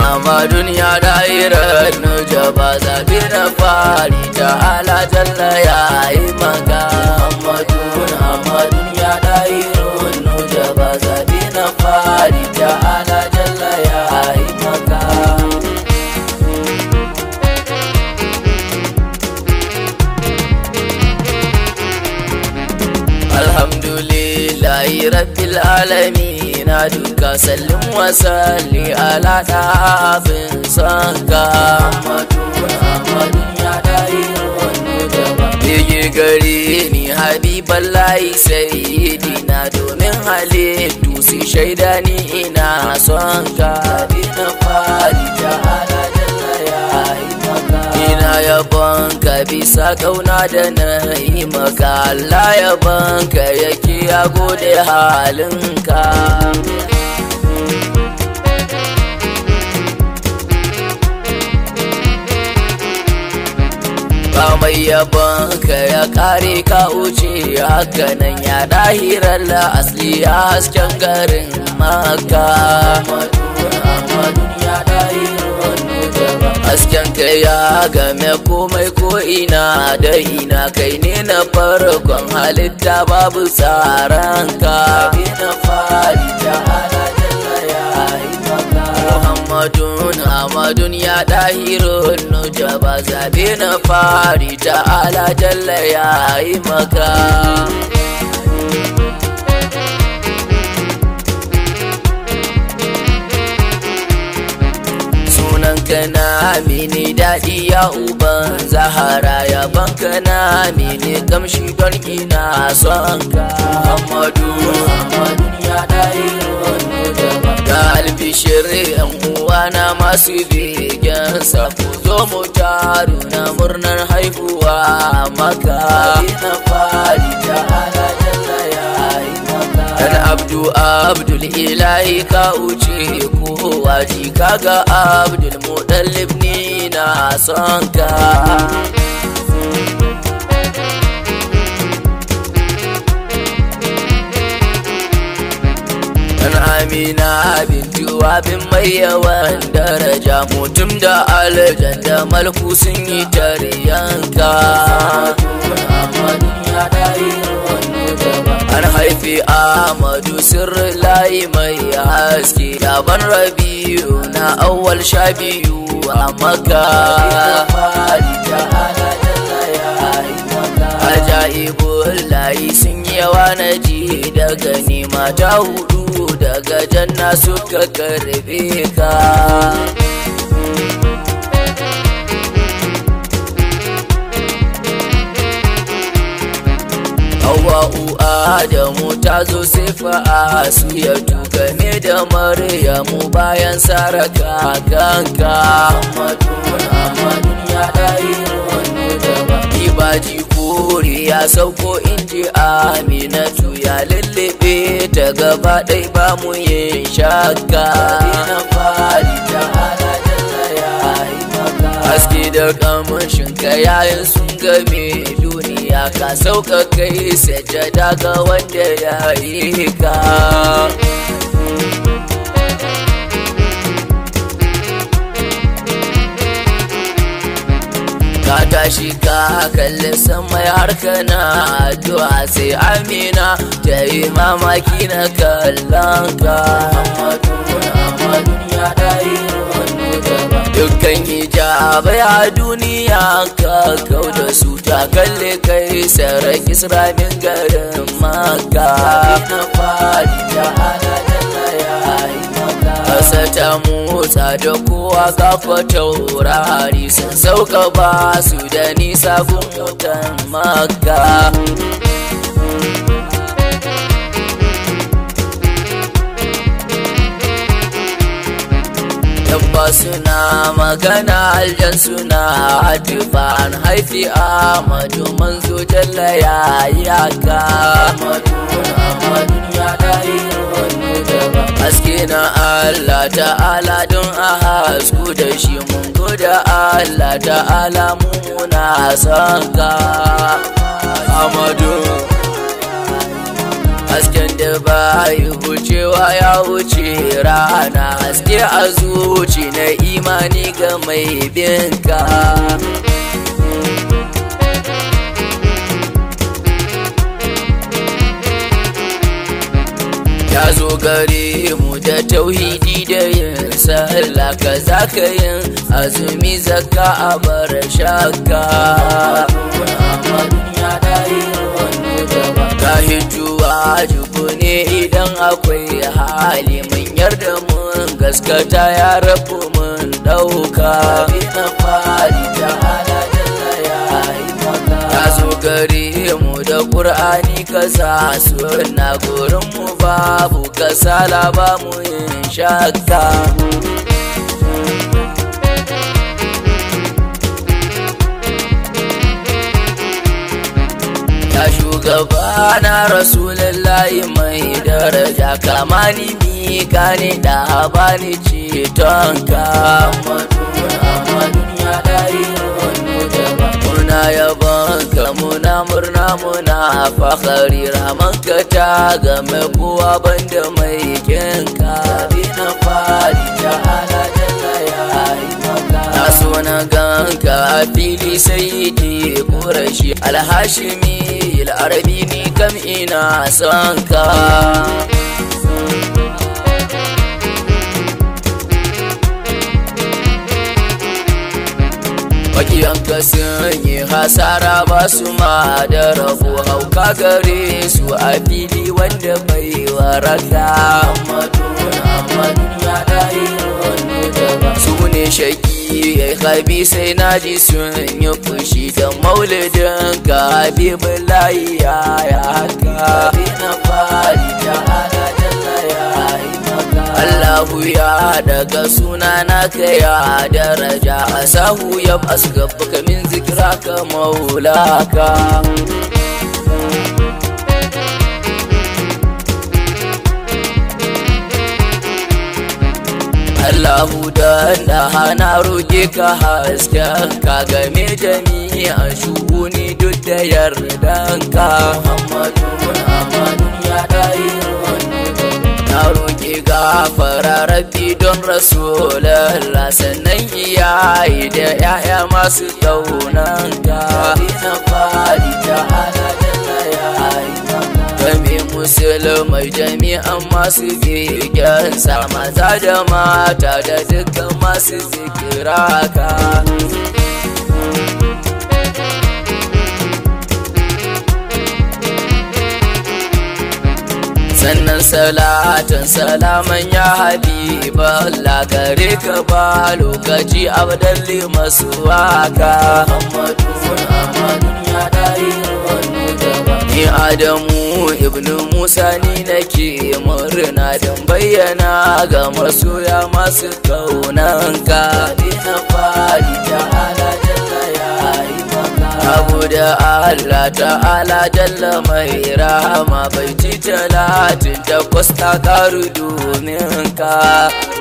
Ahmadun ya da'irar nujaba zaɓi na fari ta ala jalla ya yi maka Ahmadun Ahmadun ya da'irar nujaba zaɓi na fari ta ala jalla ya yi maka Alhamdulillahi rabbil alamin na duka sallin wasalli ala ɗafin sanka Bege gare ni habiban layi sayidi na domin halittu su shaida ni ina son ka na fari ta ala jalla ya yi maka ina yabon ka bisa kauna da na yi maka Allah yabon ka yake ya gode halinka ba mai yabon ka ya kare ka wuce hakanan ya dahirar la asli a hasken garin maka hasken ka ya game komai ko ina da ina kai ne na farkon halitta babu tsaranka na fari ta ala jalla ya yi maka Muhammadun Ahmadun ya ɗahirun nujaba zabe na fari ta ala jalla ya yi maka sunanka na mini daɗi ya uban zahara ya banka na mini kamshi don ina son ka Muhammadu Muhammadu ya ɗari da albishir yan uwana masu begen sa ku zo mu taru na murnar haihuwa maka na fari ta ala jalla ya yi maka dan abdu abdul ilahi ka wuce kowa ji kaga abdul mudallib ni na son ka Dan Amina bintu abin mai yawan daraja mutum da aljan da malku sun yi taryanka. An haifi Ahmadu sirri layi mai haske yaban rabiu na awwal sha biyu a maka. Ajaibun layi sun yawa na ji daga nema ta hudu daga janna suka karbe ka. Hawa'u Adamu ta zo sifa su ya tuka ne da Maryamu bayan saraka kanka. Ibaji kore ya sauko inji Aminatu ya lullube ta gaba ɗai ba mu yin shakka. Haske da kamashin yayin sun game duniya ka sauka kai sajada ga wanda ya yi ka. ka tashi ka kalli sama har kana addu'a sai amina ta yi mamaki na kallon ka dukkan hijabai a duniya ka kau da su ta kalle kai sarar isra'in garin maka na fari ta ala Kasa ta motsa da kowa kafa taurari sun sauka ba su da nisa gun mutan maka. Yabba suna magana aljan suna hatifa an haifi Ahmadu manzo jalla ya yi haka. Haske na Allah ta'ala don a hasku da shi mun goda Allah ta'ala muna son ka. Amadu. hasken da ba layi wucewa ya wuce rana haske a zuci na imani ga mai binka ya zo gare mu da tauhidi da yin sallah ka za ka yin azumi zaka a bar shakka ka hijuwa juku ne idan akwai hali mun yarda mun gaskata ya rabu mun ɗauka na fari ta ala ya zo gare mu da ƙur'ani ka sa suna gurin mu babu kasala ba mu yin shakka ya shugaba na rasulullahi mai daraja kamani mi gane da bani cetonka muna yabon ka muna murna muna fakari ramanka ta game kowa banda mai kinka na fari ta ala jalla ya yi maka na so na ganka a fili sai di kurashi alhashimi al'arabi ni kam ina son ka makiyanka sun yi hasara ba su ma da rabu hauka gare su a fili wanda bai waraka su ne shaki ya yi sai na ji sun yi fushi da maulidin ka habibu layi ya haka na fari ta ala jalla ya yi Allahu ya daga suna na ka ya daraja a sahu ya basu gaba min zikira ka maulaka Allahu da na hana roƙe ka hasken ka game jami'an shuguni duk da yardanka Muhammadu Muhammadu ya ɗayi na roƙi gafara rabbi don rasulallah sannan iyaye da 'ya'ya masu ƙaunanka na fari ta ala game musulmai jami'an masu bigensa maza da mata da dukkan masu zikiraka sannan salatan salaman ya habiba Allah gare ka ba lokaci abdalli masu waka ni adamu ibnu musa ni nake murna don bayyana ga masoya masu kaunanka na fari ta ala jalla ya yi abu da Allah ta'ala jalla mai rahama bai ci talatin takwas ta karu domin ka